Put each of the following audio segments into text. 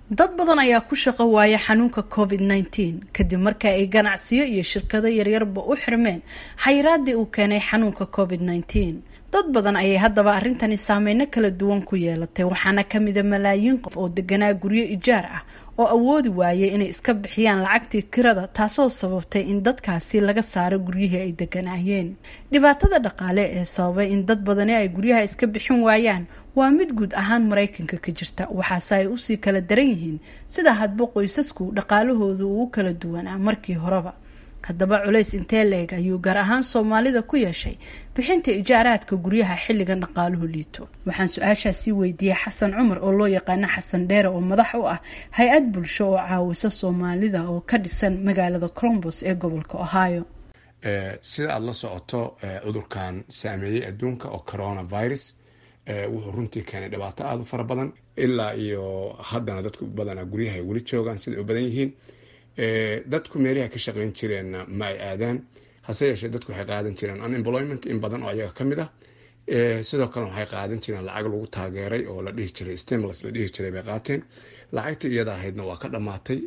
dad badan ayaa ku shaqo waaya xanuunka covid nneteen kadib marka ay ganacsiyo iyo shirkado yaryarba u xirmeen xayiraadii uu keenay xanuunka covid nneteen dad badan ayay haddaba arrintani saameyno kala duwan ku yeelatay waxaana kamida malaayiin qof oo deganaa guryo ijaar ah oo awoodi waayay inay iska bixiyaan lacagtii kirada taasoo sababtay in dadkaasi laga saaro guryihii ay deganaayeen dhibaatada dhaqaale ee sababay in dad badani ay guryaha iska bixin waayaan waa mid guud ahaan maraykanka ka jirta waxaase ay usii kala daran yihiin sida hadba qoysasku dhaqaalahoodu uu kala duwanaa markii horeba haddaba culays intee leeg ayuu gaar ahaan soomaalida ku yeeshay bixinta ijaaraadka guryaha xilligan dhaqaaluhu liito waxaan su-aashaasii weydiiyey xasan cumar oo loo yaqaano xasan dheere oo madax u ah hay-ad bulsho oo caawisa soomaalida oo ka dhisan magaalada colombos ee gobolka ohio sida aada la socoto cudurkan saameeyey adduunka oo coronavirus wuxuu runtii keenay dhibaato aada u fara badan ilaa iyo haddana dadku badanaa guryaha ay weli joogaan siday u badan yihiin dadku meelaha ka shaqeyn jireenna ma ay aadaan hase yeeshee dadku waxay qaadan jireen unemployment in badan oo ayaga ka mid ah sidoo kalena waxay qaadan jireen lacag lagu taageeray oo la dhihi jiray stimulus la dhihi jiray bay qaateen lacagta iyada ahaydna waa ka dhammaatay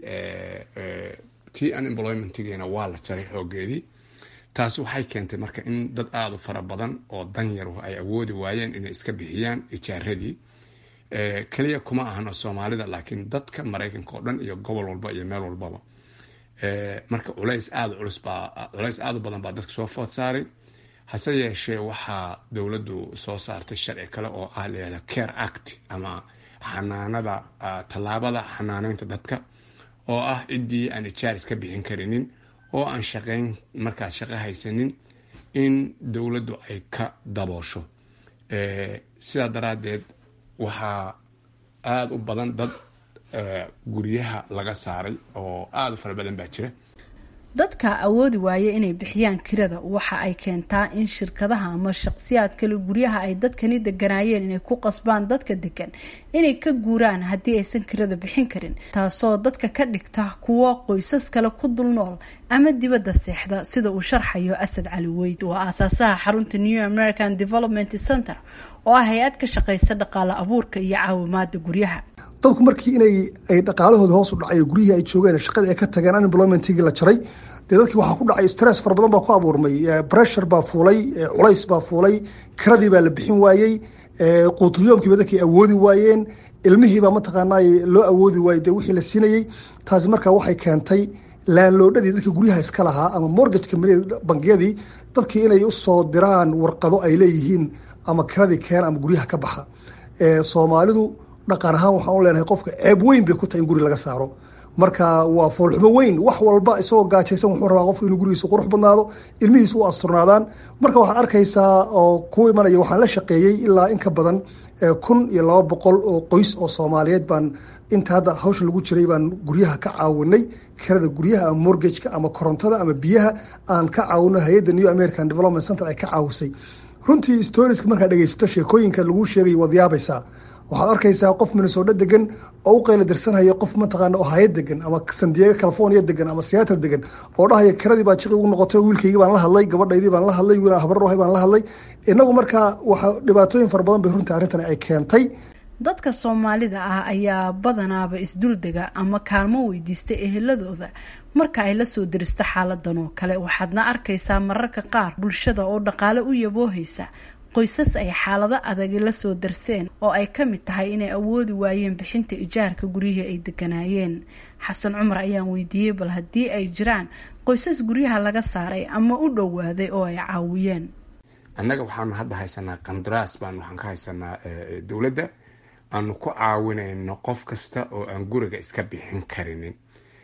tii unemploymentigiina waa la jaray xoogeedii taasi waxay keentay marka in dad aada u fara badan oo danyaru ay awoodi waayeen inay iska bixiyaan ijaaradii keliya kuma ahano soomaalida laakiin dadka maraykanka oo dhan iyo gobol walba iyo meel walbaba marka culays aada culus baa culays aada u badan baa dadka soo food saaray hase yeeshee waxaa dowladdu soo saartay sharci kale oo ah layihahda care act ama xanaanada tallaabada xanaaneynta dadka oo ah ciddii aan ijaar iska bixin karinin oo aan shaqeyn markaas shaqo haysanin in dowladdu ay ka daboosho sidaa daraaddeed waxaa aada u badan dad guryaha laga saaray oo aada u fara badan baa jira dadka awoodi waaya inay bixiyaan kirada waxa ay keentaa in shirkadaha ama shaqsiyaad kale guryaha ay dadkani deganaayeen inay ku qasbaan dadka degan inay ka guuraan haddii aysan kirada bixin karin taasoo dadka ka dhigta kuwo qoysas kale ku dul nool ama dibadda seexda sida uu sharxayo asad cali weyd waa aasaasaha xarunta new american development center oo ah hay-ad ka shaqeysa dhaqaale abuurka iyo caawimaada guryaha dadku markii inay ay dhaqaalahooda hoos u dhacay guryihii ay joogeen shaqadii ay ka tageen unemploymentigii la jaray dee dadkii waxaa ku dhacay stress fara badan baa ku abuurmay pressure baa fuulay culays baa fuulay kiradii baa la bixin waayey quutuyoomkiiba dadkii awoodi waayeen ilmihiibaa mataqaanaa loo awoodi waayey dee wixii la siinayey taasi markaa waxay keentay laanloodhadii dadkii guryaha iska lahaa ama mortgage companyada bangiyadii dadkii inay usoo diraan warqado ay leeyihiin ama kiradii keena ama guryaha ka baxa soomaalidu dhaqan ahaan waxaan u leenahay qofka ceeb weyn bay ku tahay in guri laga saaro marka waa foolxumo weyn wax walba isagoo gaajaysan wuxuu rabaa qofku inuu gurigiisa qurux badnaado ilmihiisa u asturnaadaan marka waxaad arkaysaa oo ku imanaya waxaan la shaqeeyey ilaa in ka badan kun iyo laba boqol oo qoys oo soomaaliyeed baan inta hadda hawsha lagu jiray baan guryaha ka caawinay kirada guryaha ama mortgageka ama korontada ama biyaha aan ka caawino hay-adda new american development center ay ka caawisay runtii storieska markaad dhegeysato sheekooyinka lagu sheegay waad yaabaysaa waxaad arkaysaa qof minnesooto degan oo u qayla dirsanhaya qof mataqaana ohaayo degan ama san diego california degan ama seattle degan oo dhahaya kiradii baa jiqi ugu noqotay wiilkaygii baan la hadlay gabadhaydii baan la hadlay wiil habarrohay baan la hadlay inagu markaa waxa dhibaatooyin fara badan bay runtii arrintani ay keentay dadka soomaalida ah ayaa badanaaba isduldega ama kaalmo weydiista eheladooda marka ay lasoo diristo xaaladan oo kale waxaadna arkaysaa mararka qaar bulshada oo dhaqaale u yaboohaysa qoysas ay xaalado adagi lasoo darseen oo ay ka mid tahay inay awoodi waayeen bixinta ijaarka guryihii ay deganaayeen xasan cumar ayaan weydiiyey bal haddii ay jiraan qoysas guryaha laga saaray ama u dhowaaday oo ay caawiyeen annaga waxaanu hadda haysanaa qandaraas baan waxaan ka haysanaa dowladda aanu ku caawinayno qof kasta oo aan guriga iska bixin karinin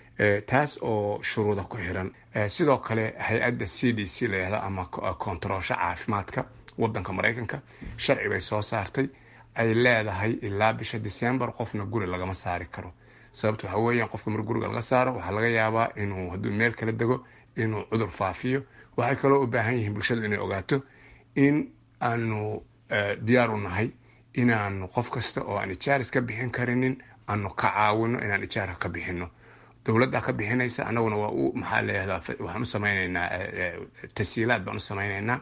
taas oo shuruuda ku xiran sidoo kale hay-adda c d c layihahda ama kontaroosho caafimaadka wadanka maraykanka sharci bay soo saartay ay leedahay ilaa bisha december qofna guri lagama saari karo sababto waxa weeyaan qofka mar guriga laga saaro waxaa laga yaabaa inuu hadduu meel kala dego inuu cudur faafiyo waxay kaloo u baahan yihiin bulshadu inay ogaato in aanu diyaar u nahay inaanu qof kasta oo aan ijaaris ka bixin karinin aanu ka caawino inaan ijaarka ka bixino dowladda ka bixinaysa annaguna waa u maxaa layihahdaa waxaan u samaynaynaa tasiilaad baan u samaynaynaa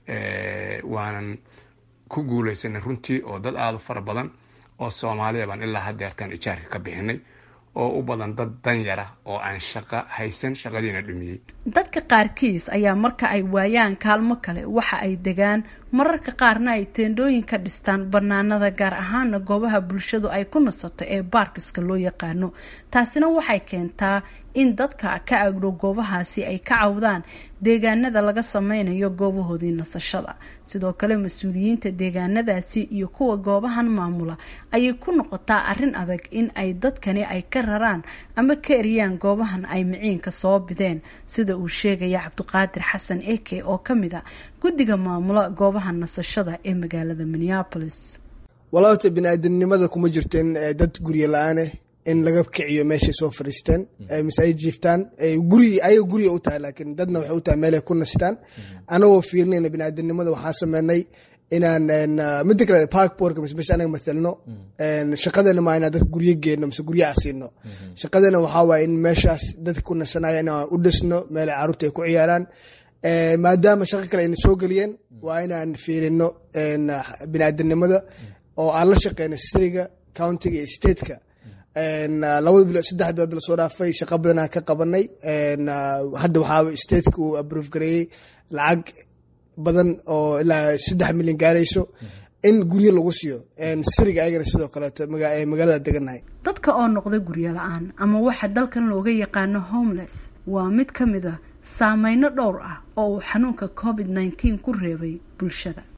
waanan ku guuleysanay runtii oo dad aada u fara badan oo soomaaliya baan ilaa hadeertaan ijaarka ka bixinay oo u badan dad danyara oo aan shaqo haysan shaqadiina dhumiyey dadka qaarkiis ayaa marka ay waayaan kaalmo kale waxa ay degaan mararka qaarna ay teendhooyin ka dhistaan banaanada gaar ahaana goobaha bulshadu ay ku nasato ee baarkiska loo yaqaano taasina waxay keentaa in dadka ka agdhow goobahaasi ay ka cawdaan deegaanada laga sameynayo goobahoodii nasashada sidoo kale mas-uuliyiinta deegaanadaasi iyo kuwa goobahan maamula ayay ku noqotaa arrin adag in ay dadkani ay ka raraan ama ka eriyaan goobahan ay miciinka soo bideen sida uu sheegaya cabdiqaadir xasan eke oo ka mid a guddiga maamula goobaha nasashada ee magaalada minneapolis walaabta bini-aadamnimada kuma jirto in dad guryo la-aaneh in laga kiciyo meeshay soo fariisteen mise ay jiiftaan guri ayaga guriga u tahay laakiin dadna waxay u tahay meelay ku nastaan anagoo fiirinayna bini-aadamnimada waxaan sameynay inaan midda kale park boardka mise meesha anaga mathalno shaqadeena maa inaan dadka guryo geenno mise guryo asiino shaqadeena waxaa waaye in meeshaas dadka ku nasanaya inaan u dhisno meelay carruurta ay ku ciyaaraan maadaama shaqo kale ayna soo geliyeen waa inaan fiirino bini-aadamnimada oo aan la shaqeyno siriga countiga iyo stateka labada bilood saddex bilood lasoo dhaafay shaqo badanaa ka qabanay hadda waxaa stateka uu abrove gareeyey lacag badan oo ilaa saddex milyan gaarayso in guryo lagu siiyo siriga ayagana sidoo kaleeto magaalada deganahay dadka oo noqda guryo la-aan ama waxa dalkan looga yaqaano homeless waa mid ka mid a saameyno dhowr ah oo uu xanuunka covid nneteen ku reebay bulshada